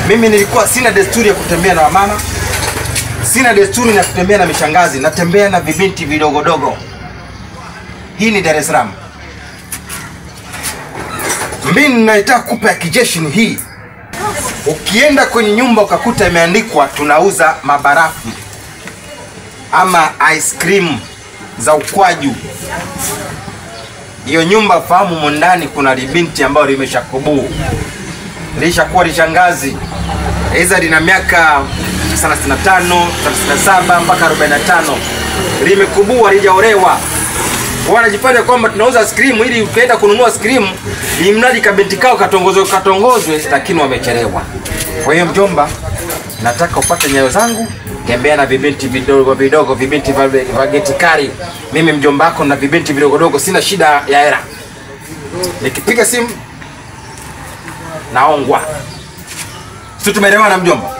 Mimi nilikuwa sina desturi ya kutembea na wamama, sina desturi ya kutembea na mishangazi, natembea na vibinti vidogodogo. Hii ni Dar es Salaam. Mimi ninaitaka kupa ya kijeshi ni hii. Ukienda kwenye nyumba ukakuta imeandikwa tunauza mabarafu ama ice cream za ukwaju, hiyo nyumba fahamu, mondani kuna libinti ambayo limeshakubuu lishakuwa lishangazi, aidha lina miaka 35, 37 mpaka 45, limekubua lijaolewa wanajifanya kwamba tunauza skrimu ili ukienda kununua skrimu ni mradi kabinti kao katongozwe katongozwe, lakini wamechelewa. Kwa hiyo mjomba, nataka upate nyayo zangu, tembea na vibinti vidogo vidogo, vibinti vya vya geti kali. Mimi mjomba wako na vibinti vidogo dogo, sina shida ya hela. Nikipiga simu naongwa, si tumeelewana mjomba?